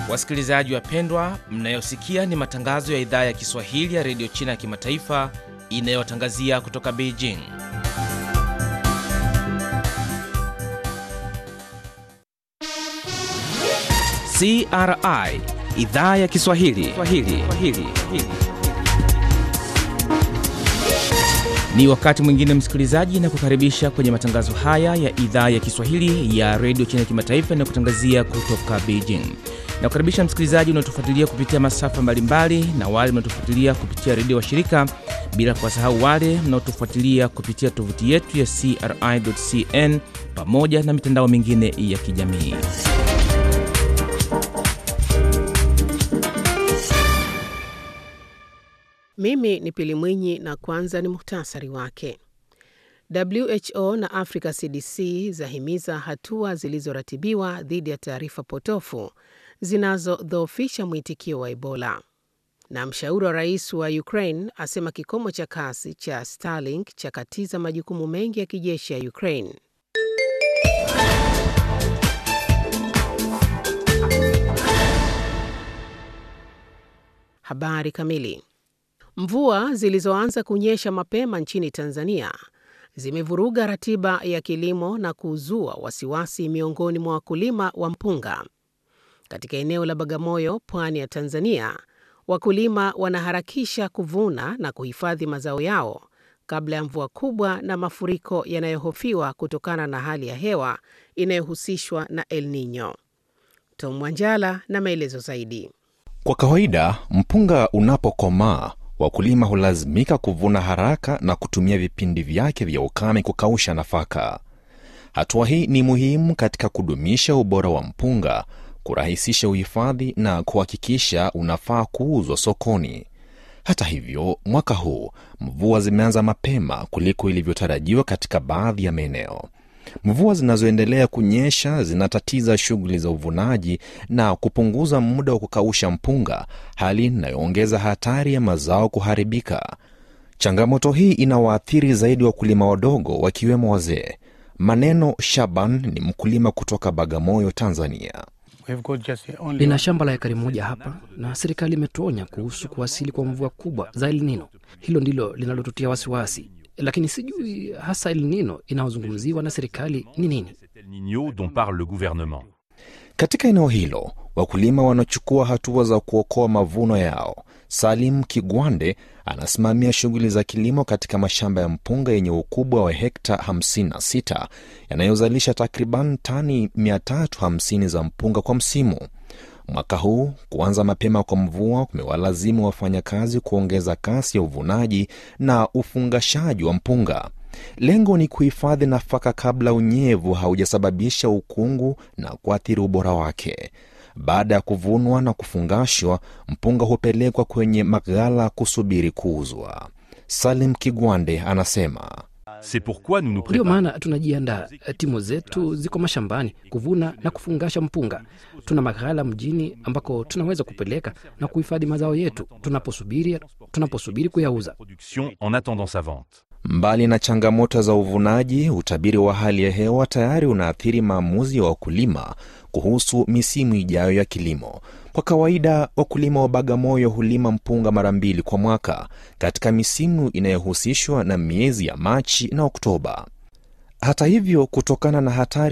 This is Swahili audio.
Wasikilizaji wapendwa, mnayosikia ni matangazo ya idhaa ya Kiswahili ya redio China ya kimataifa inayotangazia kutoka Beijing. CRI idhaa ya Kiswahili Swahili. Swahili. Ni wakati mwingine msikilizaji, na kukaribisha kwenye matangazo haya ya idhaa ya Kiswahili ya redio China ya kimataifa inayokutangazia kutoka Beijing. Na kukaribisha msikilizaji unaotufuatilia kupitia masafa mbalimbali na wale mnaotufuatilia kupitia redio wa shirika, bila kuwasahau wale mnaotufuatilia kupitia tovuti yetu ya CRI.cn pamoja na mitandao mingine ya kijamii. Mimi ni Pili Mwinyi na kwanza ni muhtasari wake. WHO na Africa CDC zahimiza hatua zilizoratibiwa dhidi ya taarifa potofu zinazodhoofisha mwitikio wa Ebola. Na mshauri wa rais wa Ukraine asema kikomo cha kasi cha Starlink chakatiza majukumu mengi ya kijeshi ya Ukraine. Habari kamili. Mvua zilizoanza kunyesha mapema nchini Tanzania zimevuruga ratiba ya kilimo na kuzua wasiwasi miongoni mwa wakulima wa mpunga. Katika eneo la Bagamoyo, pwani ya Tanzania, wakulima wanaharakisha kuvuna na kuhifadhi mazao yao kabla ya mvua kubwa na mafuriko yanayohofiwa kutokana na hali ya hewa inayohusishwa na El Nino. Tom Mwanjala na maelezo zaidi. Kwa kawaida mpunga unapokomaa wakulima hulazimika kuvuna haraka na kutumia vipindi vyake vya ukame kukausha nafaka. Hatua hii ni muhimu katika kudumisha ubora wa mpunga, kurahisisha uhifadhi na kuhakikisha unafaa kuuzwa sokoni. Hata hivyo, mwaka huu mvua zimeanza mapema kuliko ilivyotarajiwa katika baadhi ya maeneo. Mvua zinazoendelea kunyesha zinatatiza shughuli za uvunaji na kupunguza muda wa kukausha mpunga, hali inayoongeza hatari ya mazao kuharibika. Changamoto hii inawaathiri zaidi wakulima wadogo, wakiwemo wazee. Maneno Shaban ni mkulima kutoka Bagamoyo, Tanzania. Nina shamba la ekari moja hapa na serikali imetuonya kuhusu kuwasili kwa mvua kubwa za El Nino. Hilo ndilo linalotutia wasiwasi lakini sijui hasa El Nino inayozungumziwa na serikali ni nini. Katika eneo hilo wakulima wanachukua hatua za kuokoa mavuno yao. Salim Kigwande anasimamia shughuli za kilimo katika mashamba ya mpunga yenye ukubwa wa hekta 56 yanayozalisha takriban tani 350 za mpunga kwa msimu. Mwaka huu kuanza mapema kwa mvua kumewalazimu wafanyakazi kuongeza kasi ya uvunaji na ufungashaji wa mpunga. Lengo ni kuhifadhi nafaka kabla unyevu haujasababisha ukungu na kuathiri ubora wake. Baada ya kuvunwa na kufungashwa, mpunga hupelekwa kwenye maghala kusubiri kuuzwa. Salim Kigwande anasema Ndiyo maana tunajiandaa. Timu zetu ziko mashambani kuvuna na kufungasha mpunga. Tuna maghala mjini ambako tunaweza kupeleka na kuhifadhi mazao yetu tunaposubiri tunaposubiri kuyauza. Mbali na changamoto za uvunaji, utabiri wa hali ya hewa tayari unaathiri maamuzi ya wakulima kuhusu misimu ijayo ya kilimo. Kwa kawaida wakulima wa Bagamoyo hulima mpunga mara mbili kwa mwaka katika misimu inayohusishwa na miezi ya Machi na Oktoba. Hata hivyo, kutokana na hatari